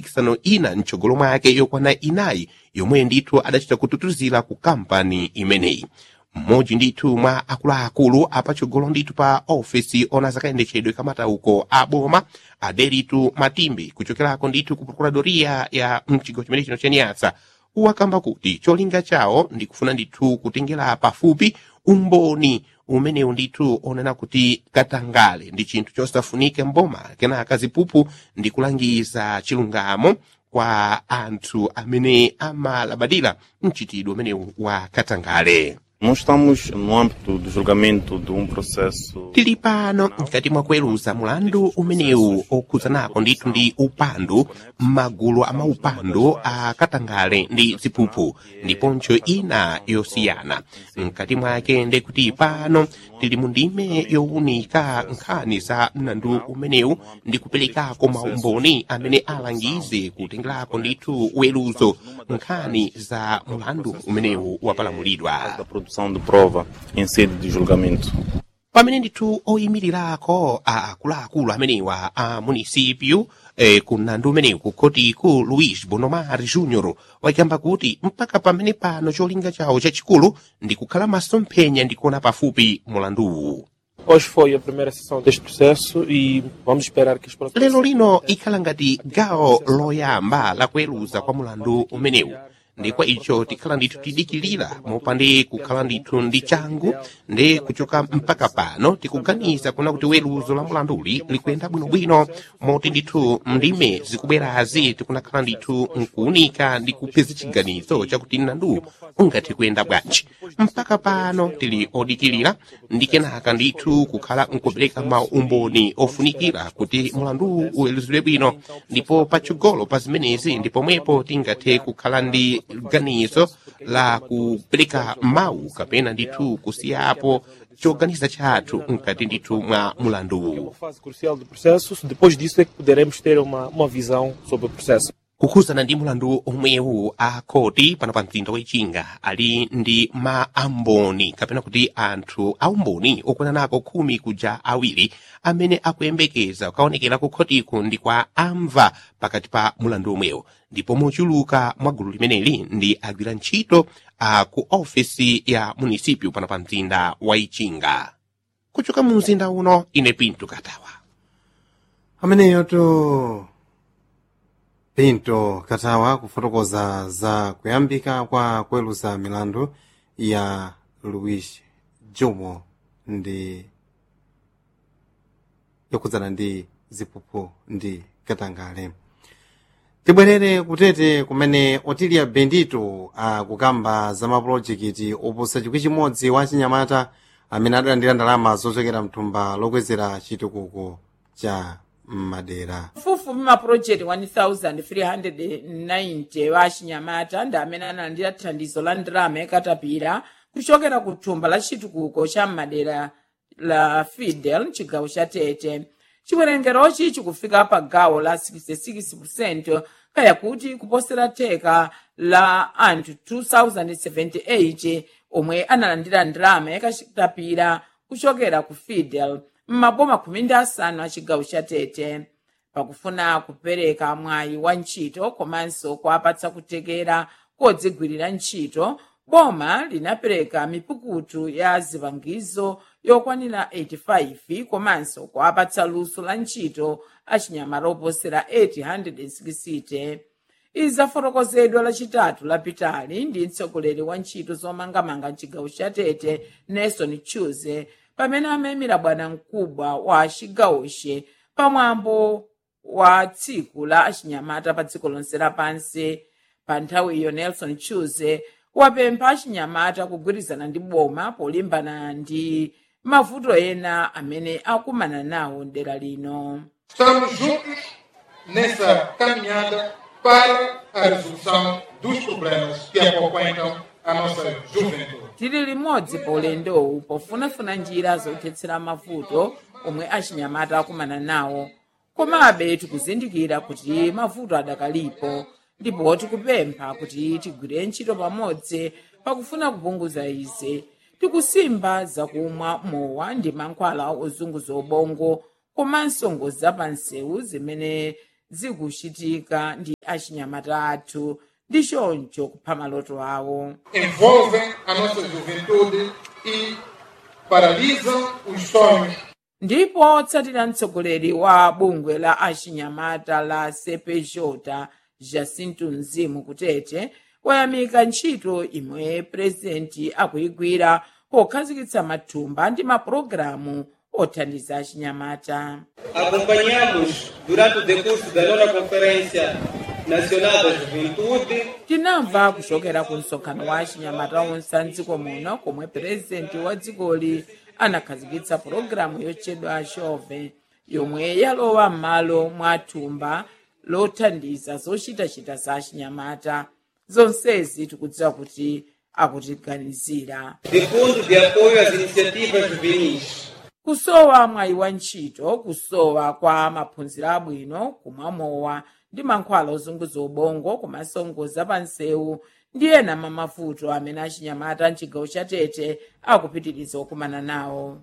mipikisano ina mtsogolo mwake yokwana inayi yomwe ndithu adachita kututuzira ku kampani imeneyi mmodzi ndithu mwa akuluakulu apatsogolo ndithu pa ofesi ona zakayendetsedwe kamatauko a boma aderitu matimbe kuchokerako ndithu ku procuradoria ya mchigawo chimene chino chaniyasa wakamba kuti cholinga chawo ndikufuna ndithu kutengera pafupi umboni umenewu ndithu onena kuti katangale ndi chinthu chosafunika mboma kenaka zipupu ndi kulangiza chilungamo kwa anthu amene amalabadira mchitidwe umenewu wa katangale Nós estamos no âmbito do julgamento de um processo tili pano mkati mwa kuweruza mulandu umenewu okhuzanako ndithu ndi upandu m'magulu amaupandu a katangale ndi ziphuphu ndiponso ina yosiyana mkati mwake ndekuti pano tili mu ndime yowunika nkhani za mlandu umenewu ndi kuperekako maumboni amene alangize kutengerako ndithu weruzo nkhani za mulandu umenewu wapalamulidwa da produção de prova em sede de julgamento. pamene ndithu oyimirirako akuluakulu amenewa a munisipyu eh, ku mlandu umenewu ku khotiku luis bonomar junior wakamba kuti mpaka pamene pano cholinga chawo chachikulu ndi kukhala masomphenya ndi kuona pafupi mulanduwu Hoje foi a primeira sessão deste processo e vamos esperar que os próximos. lero lino ikhala ngati gawo loyamba la kuweruza kwa mulandu umenewu ndi kwa icho tikhala ndithu tidikilira mopande kukhala ndithu ndi changu ndi kuchoka mpaka pano tikuganiza kuna kuti weruzo la mulanduli likuyenda bwinobwino moti ndithu ndime zikubwerazi tikunakhala ndithu nkuunika ndi kupeza chiganizo chakuti mlandu ungathe kuyenda bwanji mpaka pano tili odikilira ndi kenaka ndithu kukhala nkupereka maumboni ofunikira kuti mulandu uweruzidwe bwino ndipo patsogolo pa zimenezi ndi pomwepo tingathe kukhala ndi ganizo la kupereka mawu kapena ndithu kusiyapo choganiza chathu mkati ndithu mwa mulanduwu Uma fase crucial do processo. Depois disso é que poderemos ter uma, uma visão sobre o processo. kukhuzana ndi mulandu omwewu a khoti pano pa mzinda wechinga ali ndi maamboni kapena kuti anthu aumboni okwananako khumi kuja awiri amene akuyembekeza kukaonekera ku khotiku ndi kwa amva pakati pa mulandu omwewu ndipo mochuluka mwa gulu limeneli ndi agwira ntchito a ku ofesi ya munisipyu pano pa mzinda wa ichinga kuchoka mu mzinda uno ine pinto katawa ameneyo to pinto katawa kufotokoza za kuyambika kwa kuweruza milandu ya luis jomo ndi yokhudzana ndi ziphuphu ndi katangale tibwerere kutete kumene otilia bendito akukamba za mapulojekiti oposa chikwi chimodzi wa chinyamata amene adalandira ndalama zochokera mthumba lokwezera chitukuko cha madera mfufupi mapurojekti 1390 wa achinyamata ndi amene analandira thandizo la ndalama yakatapira kuchokera ku thumba la chitukuko cha madera la fidel mchigawo cha tete chiwerengerochi chikufika pa gawo la 66 kaya kuti kuposera theka la anthu 2078 omwe analandira ndalama yakatapira kuchokera ku fidel m'maboma khumi ndi asanu a chigawo cha tete pakufuna kupereka mwayi wa ntchito komanso kuwapatsa kutekera kodzigwirira ntchito boma linapereka mipukutu ya zipangizo yokwanira 85 komanso kuwapatsa luso la ntchito achinyamata oposera 860 izi zafotokozedwa lachitatu lapitali ndi mtsogoleri wa ntchito zomangamanga mchigawo cha tete nelson chuze pamene amayimira bwana mkubwa wa chigawoche pamwambo wa tsiku la achinyamata pa dziko lonse lapansi pa nthawi iyo nelson chuze wapempha achinyamata kugwirizana ndi boma polimbana ndi mavuto ena amene akumana nawo mdera lino Estamos juntos nessa caminhada para a resolução dos problemas que acompanham a nossa juventude. tili limodzi pa ulendowu pofunafuna njira zothetsera mavuto omwe achinyamata akumana nawo komabe tikuzindikira kuti mavuto adakalipo ndipo tikupempha kuti tigwire ntchito pamodzi pakufuna kupunguza izi tikusimba zakumwa mowa ndi mankhwala ozunguza ubongo komanso ngozi zapansewu zimene zikuchitika ndi achinyamata athu ndi choncho kupha maloto awo envolvem a nossa juventude e paralisam os sonhos ndipo tsatira mtsogoleri wa bungwe la achinyamata la sepejota jacinto mzimu kutete wayamika ntchito imwe purezidenti akuyigwira pokhazikitsa mathumba ndi mapulogalamu othandiza achinyamata Acompanhamos, durante o decurso da nona Conferência Nacional da Juventude, tinamva kuchokera ku msonkhano wa achinyamata onse a mdziko muno komwe purezidenti wa dzikoli anakhazikitsa pulogalamu yotchedwa chove yomwe yalowa m'malo mwa thumba lothandiza zochitachita za achinyamata zonsezi tikudziwa kuti akutiganizira de Fundo de Apoio às Iniciativas Juvenis. kusowa mwayi wa ntchito kusowa kwa maphunziro abwino kumwamowa ndi mankhwala ozunguza ubongo komanso ngozi pa nsewu ndi ena mwa mavuto amene achinyamata mchigawo cha tete akupitiriza kukumana nawo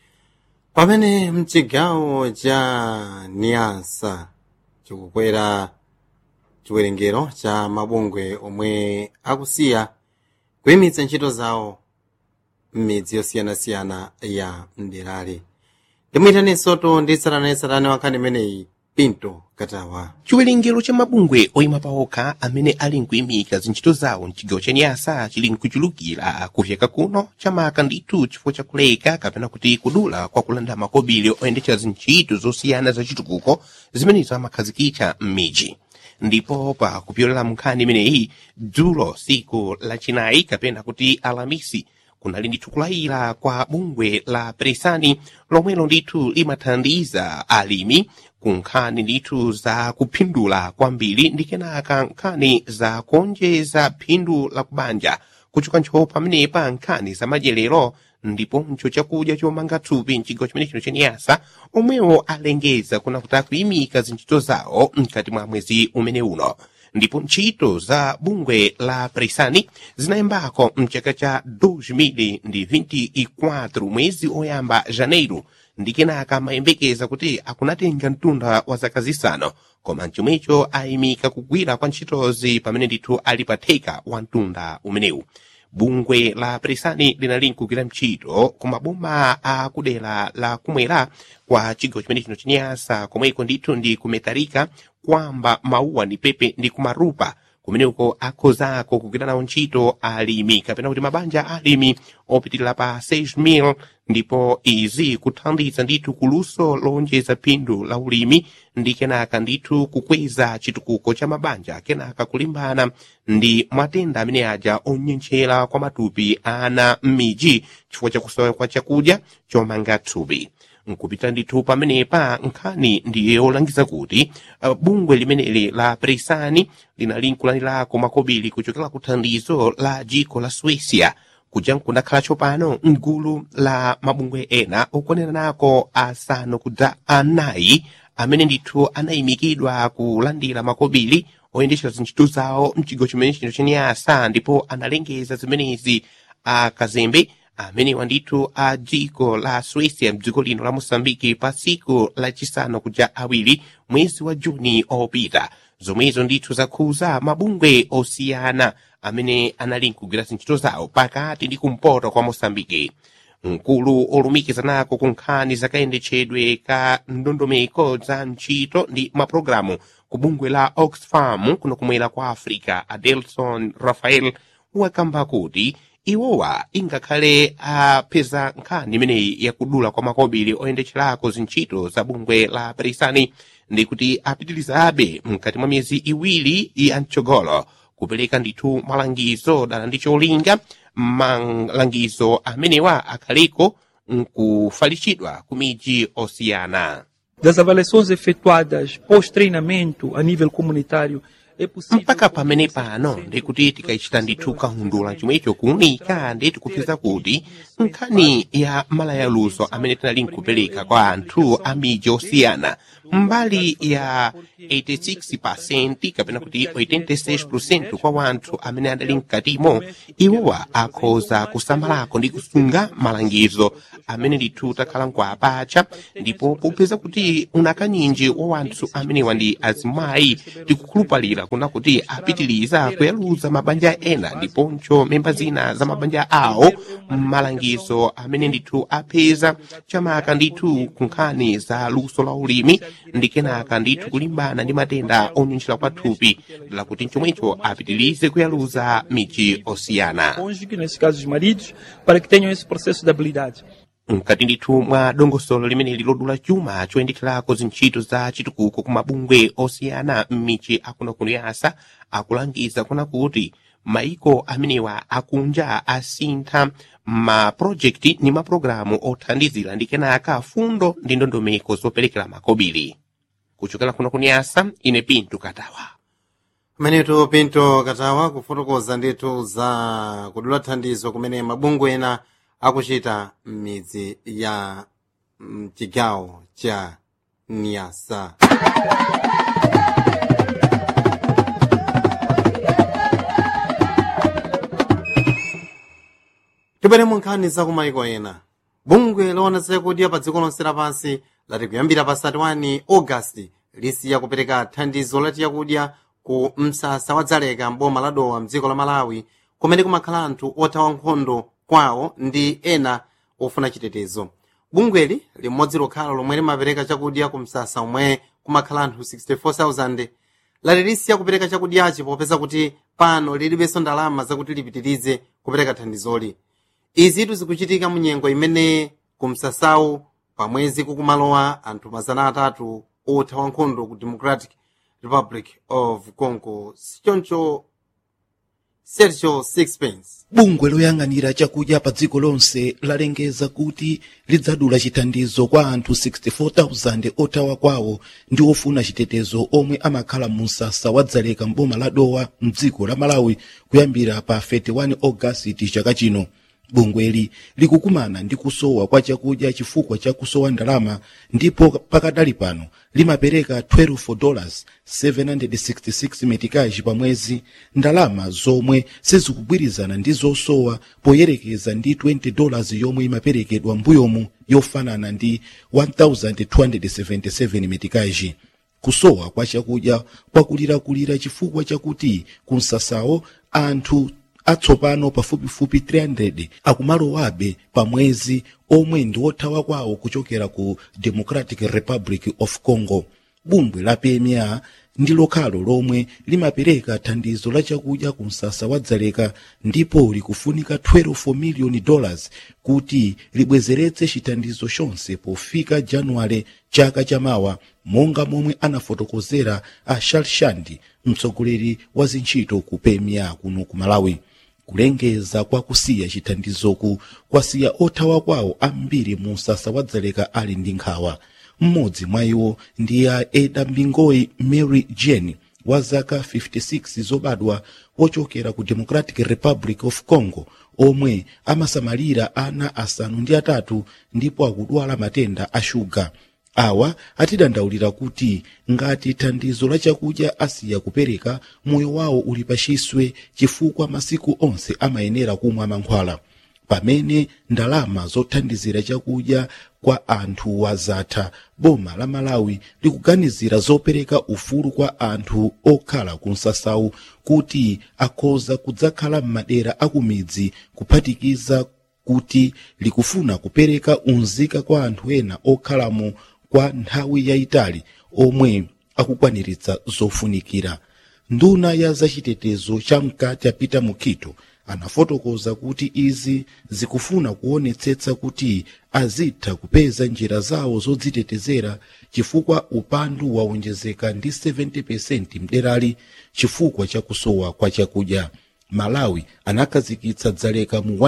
pamene mchigawo cha niasa chikukwera chiwerengero cha mabungwe omwe akusiya kuyimitsa ntchito zawo m'midzi yosiyanasiyana ya mderali ndimuyitaninsoto ndi tsatanetsatane wankhani imeneyi pinto katawa chiwerengero cha mabungwe oyima paokha amene ali nkuyimika zintchito zawo mchigawo cha nyasa chili nkuchulukira kufyeka kuno chamaka ndithu chifukwa chakuleka kapena kuti kudula kwa kulanda makobiri oyendetsa zintchito zosiyana zachitukuko zimenezo amakhazikitsa m'midzi ndipo pa kupyolera munkhani imeneyi dzulo siku lachinayi kapena kuti alamisi kunali ndithu kulayira kwa bungwe la presani lomwelo ndithu limathandiza alimi ku nkhani ndithu za kuphindula kwambiri ndi kenaka nkhani za kuonjeza phindu la kubanja kuchokancho pamenepa nkhani za madyerero ndiponso chakudya chomanga thupi mchigawo chimenechino chaniyasa omwewo alengeza kuna kuti akuyimika zintchito zawo mkati mwa mwezi umene uno ndipo ntchito za bungwe la presani zinayambako mchaka cha 2024 mwezi oyamba janeiro ndi kenaka mayembekeza kuti akunatenga mtunda wa zaka zisanu koma mchomwecho ayimika kugwira kwa ntchitozi pamene ndithu ali pa theka wa mtunda umenewu bungwe la presani linali nkugwira ntchito ku maboma a kudera la kumwera kwa chigawo chimene chino chinyasa komweko ndithu ndi kumetarika kwamba mauwa ndi pepe ndi kumarupa kumeneko akhozako kugwira nawo ntchito alimi kapena kuti mabanja alimi opitirira pa 6,000 ndipo izi kuthandiza ndithu kuluso lowonjeza phindu la ulimi ndi kenaka ndithu kukweza chitukuko cha mabanja kenaka kulimbana ndi matenda amene aja onyenchera kwa matupi ana m'midzi chifukwa chakusowa kwa chakudya chomanga thupi nkupita ndithu pamenepa nkhani ndiye yolangiza kuti uh, bungwe limeneli la presani linali nkulanirako makobiri kuchokera ku thandizo la dziko la suecia kuja nkundakhala tsopano mgulu la mabungwe ena okwanira nako asanu kudza anayi amene ndithu anayimikidwa kulandira makobiri oyendetsera zintchito zawo mchigawo chimene chino chaniyasa ndipo analengeza zimenezi akazembe amenewa ndithu a dziko la suecia mdziko lino la mosambiki pa tsiku lachisanu kuja awiri mwezi wa juni opita zomwezo ndithu zakhuza mabungwe osiyana amene anali nkugwira zintchito zawo pakati ndi kumpoto kwa mosambiki mkulu olumikiza nako ku nkhani zakayendetsedwe ka ndondomeko za ntchito ndi mapulogalamu ku bungwe la oxfam kuno kumwera kwa africa adelson rafael wakamba kuti iwowa ingakhale apeza nkhani imeneyi yakudula kwa makobiri oyendetserako zintchito za bungwe la perisani ndi kuti apitirizabe mkati mwa miyezi iwiri ya mtsogolo kupereka ndithu malangizo dala ndi cholinga malangizo amenewa akhaliko nkufalitsidwa ku midzi osiyana das avaliações efetuadas pós-treinamento a nível comunitário é possível. mpaka pamene pano ndikuti tikaichita ndithu kahundula chomwecho kuunika ndi tikupeza kuti nkhani ya malayaluso amene tinali nkupereka kwa anthu a miji osiyana mbali ya 86 kapena kuti 86 kwa wanthu amene adali mkatimo iwowa akhoza kusamalako ndi kusunga malangizo amene ndithu takhala nkuapacha ndipo popeza kuti unakaninji wa wanthu amenewa ndi azimayi tikukhulupalira kuna kuti apitiliza kuyaluza mabanja ena ndiponso memba zina za mabanja awo malangizo amene ndithu apeza chamaka ndithu ku nkhani za luso la ulimi ndi kenaka ndithu kulimbana ndi matenda onyunjira kwa thupi lakuti chomwecho apitilize kuyaluza miji osiyana cônjuge, nesse caso os maridos, para que tenham esse processo de habilidade. mkati ndithu mwa dongosolo limene lilodula chuma choyendekerako zintchito za chitukuko ku mabungwe osiyana m'michi akunokuno yasa akulangiza kuna kuti maiko amenewa akunja asintha mapulojekiti ndi mapulogalamu othandizira ndi kenaka fundo ndi ndondomeko zoperekera makobiri kuchokera kuno kuniyasa ine pinto katawa pamenetu pinto katawa kufotokoza ndithu za kudula thandizo kumene mabungwe ena akuchita m'midzi ya mchigawo cha niyasa tibwere mu nkhani za kumayiko ena bungwe loona zakudya pa dziko lonse lapansi lati kuyambira pa 31 ogasiti lisiya kupereka thandizo lati yakudya ku msasa wa dzaleka mboma la dowa mdziko la malawi kumene kumakhala anthu othawa nkhondo kwawo ndi ena ofuna chitetezo bungweli limodzi lokhalo lomwe limapereka chakudya ku msasa omwe kumakhala anthu 64000 lati lisiya kupereka chakudyachi popeza kuti pano lilibenso ndalama zakuti lipitirize kupereka thandizoli izitu zikuchitika mu nyengo imene ku msasawu pamwezi kukumalowa anthu mazana atatu othawa nkhondo ku democratic republic of congo sichoncho sergio sixpence bungwe loyang'anira chakudya pa dziko lonse lalengeza kuti lidzadula chithandizo kwa anthu 64,000 othawa kwawo ndi ofuna chitetezo omwe amakhala mu msasa wa dzaleka mboma la dowa mdziko la malawi kuyambira pa 31 ogasiti chaka chino bungweli likukumana ndi kusowa kwa chakudya chifukwa cha kusowa ndalama ndipo pakadali pano limapereka 12 dollars 766 metikaji pa mwezi ndalama zomwe sizikugwirizana ndi zosowa poyerekeza ndi 20 dollars yomwe imaperekedwa mbuyomu yofanana ndi 1277 metikaji kusowa kwa chakudya kwakulirakulira chifukwa chakuti kumsasawo anthu atsopano pafupifupi 300 akumalowabe pa mwezi omwe ndi othawa kwawo kuchokera ku democratic republic of congo bungwe la pma ndi lokhalo lomwe limapereka thandizo la chakudya ku msasa wa dzaleka ndipo likufunika 12 miliyoni dollars kuti libwezeretse chithandizo chonse pofika januwale chaka chamawa monga momwe anafotokozera a shalshandi mtsogoleri wa zintchito ku pma kuno ku malawi kulengeza kwa kusiya chithandizoku kwasiya othawa kwawo ambiri mu msasa wa dzaleka ali ndi nkhawa mmodzi mwa iwo ndi a eda mbingoyi mary jane wa zaka 56 zobadwa wochokera ku democratic republic of congo omwe amasamalira ana asanu ndi atatu ndipo akudwala matenda a shuga awa atidandaulira kuti ngati thandizo la chakudya asiya kupereka moyo wawo uli pachiswe chifukwa masiku onse amayenera kumwa mankhwala pamene ndalama zothandizira chakudya kwa anthu wazatha boma la malawi likuganizira zopereka ufulu kwa anthu okhala ku msasawu kuti akhoza kudzakhala m'madera akumidzi kuphatikiza kuti likufuna kupereka unzika kwa anthu ena okhalamo kwa nthawi yayitali omwe akukwaniritsa zofunikira nduna ya zachitetezo chamkati apita mukito anafotokoza kuti izi zikufuna kuonetsetsa kuti azitha kupeza njira zawo zodzitetezera chifukwa upandu waonjezeka ndi 70% mderali chifukwa cha kusowa kwa chakudya malawi anakhazikitsa dzaleka mu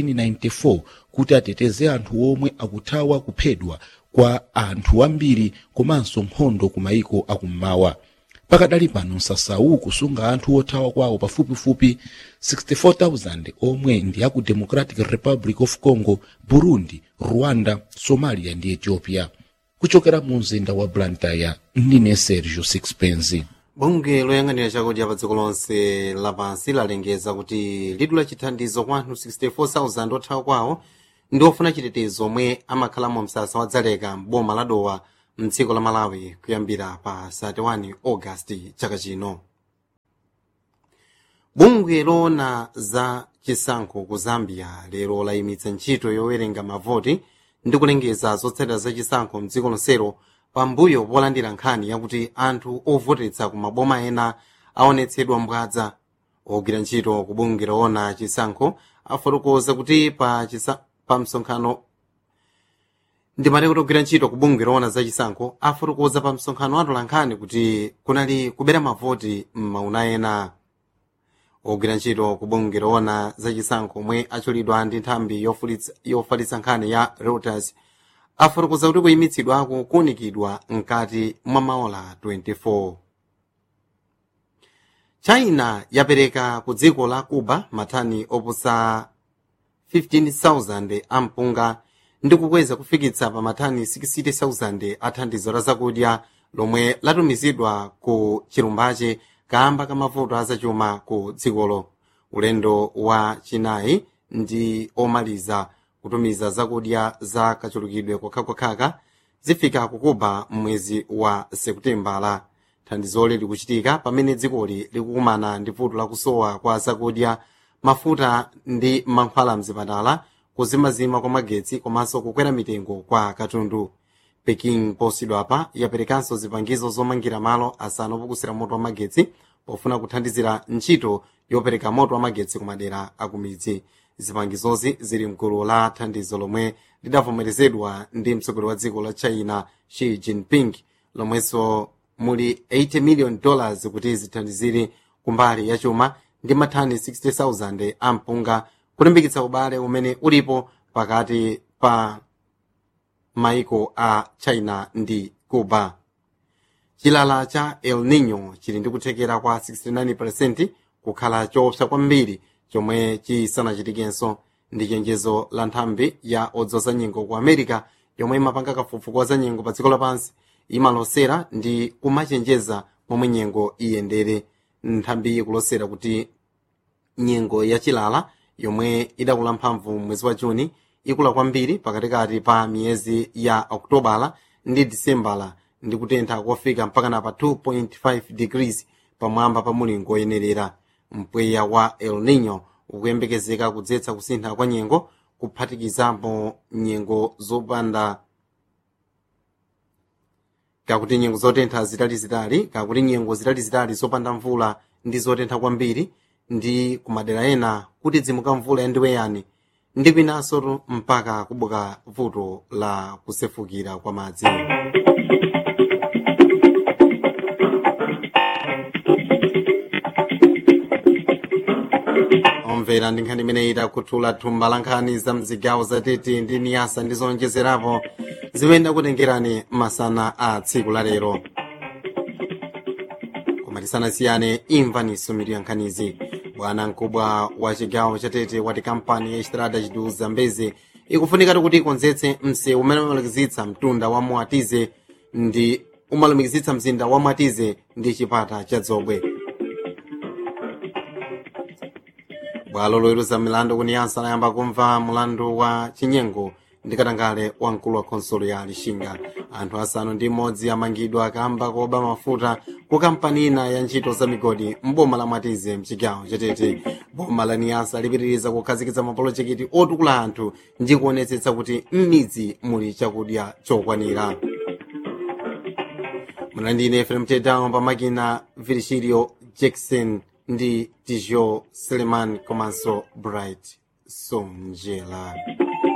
1994 kuti ateteze anthu omwe akuthawa kuphedwa kwa anthu ambiri komanso nkhondo ku mayiko akummawa pakadali pano msasawu kusunga anthu othawa kwawo pafupifupi 64,000 omwe ndi aku democratic republic of congo burundi rwanda somalia ndi ethiopia kuchokera mu mzinda wa blantyre ndine sergio sixpence bungwe loyang'anira chakudya pa dziko lonse lapansi lalengeza kuti lidu la chithandizo kwa anthu 64,000 othawa kwawo ndi ofuna chitetezo omwe amakhala mu msasa wa dzaleka m'boma la dowa mdziko la malawi kuyambira pa 31 augasti chaka chino bungwe loona za chisankho ku zambia lero layimitsa ntchito yowerenga mavoti ndi kulengeza zotsatira za chisankho mdziko lonselo pambuyo polandira nkhani yakuti anthu ovotetsa ku maboma ena aonetsedwa mbwadza ogwira ntchito ku bungwe loona chisankho afotokoza kuti pa, chisa, pa msonkhano ndimati kuti ogwira ntchito ku bungwe loona za chisankho afotokoza pa msonkhano atola nkhani kuti kunali kubera mavoti m'mauna ena ogwira ntchito ku bungwe loona za chisankho omwe achulidwa ndi nthambi yofalitsa nkhani ya reuters afotokoza kuti kuyimitsidwako kuunikidwa mkati mwa maola 24 china yapereka ku dziko la cuba matani opusa 15,000 ampunga ndi kukweza kufikitsa pa matani 60,000 a thandizo la zakudya lomwe latumizidwa ku chilumbache kamba ka mavuto azachuma ku dzikolo ulendo wa chinayi ndi omaliza kutumiza zakudya za kachulukidwe kokhakokhaka zifika ku cuba mwezi wa sekutembala thandizoli likuchitika pamene dzikoli likukumana ndi vuto lakusowa kwa zakudya mafuta ndi mankhwala mzipatala kuzimazima kwa magetsi komanso kukwera mitengo kwa katundu peking posidwapa yaperekanso zipangizo zomangira malo asanu opukusira moto wa magetsi pofuna kuthandizira ntchito yopereka moto wa magetsi ku madera akumidzi zipangizozi zili mgulu la thandizo lomwe lidavomerezedwa ndi mtsogoleri wa dziko la china xi jinping lomwenso muli 80 million dollars kuti zithandizire kumbali ya chuma ndi mathani 60,000 ampunga kulimbikitsa ubale umene ulipo pakati pa maiko a china ndi cuba chilala cha el nino chili ndi kuthekera kwa 69% kukhala choopsa kwambiri chomwe chisanachitikenso ndi chenjezo la nthambi ya odzoza nyengo ku america yomwe imapanga kafukufuku za nyengo pa dziko lapansi imalosera ndi kumachenjeza momwe nyengo iyendere nthambi ikulosera kuti nyengo yachilala yomwe idakula mphamvu mwezi wa juni ikula kwambiri pakatikati pa miyezi ya okutobala ndi disembala ndi kutentha kofika mpaka na pa 2.5 degrees pamwamba pa mulingo oyenerera mpweya wa el nino ukuyembekezeka kudzetsa kusintha kwa nyengo kuphatikizapo nyengo zopanda kakuti nyengo zotentha zitalizitali kakuti nyengo zitalizitali zopanda mvula ndi zotentha kwambiri ndi kumadera ena kuti dzimuka mvula yandiweyani ndi kwinanso mpaka kubuka vuto la kusefukira kwa madzi omvera ndi nkhani imene itakhuthula thumba la nkhani za mzigawo zatete ndi niyasa ndi zonjezerapo zimene akutengerani masana a tsiku la lero koma tisanasiyane imvaniso mitu ya nkhanizi bwana mkubwa wa chigawo chatete wati kampani ya estrada chidu zambezi ikufunika kuti ikonzetse msewu umene umalumikizitsa mtunda wa mwatize ndi umalumikizitsa mzinda wa mwatize ndi chipata cha dzobwe bwalo loweruza milandu kuniyasa layamba kumva mulandu wa chinyengo ndi katangale wa mkulu wa khonsolo ya lixinga anthu asanu ndi mmodzi amangidwa kamba koba mafuta ku kampani ina ya ntchito za migodi mboma la mwatize mchigawo chatete boma la niyasa lipitiriza kukhazikitsa mapolojekiti otukula anthu ndi kuonetsetsa kuti m'midzi muli chakudya chokwanira mlandine efrem tedown pamakina virgilio jackson ndi tijo seleman komanso bright sonjela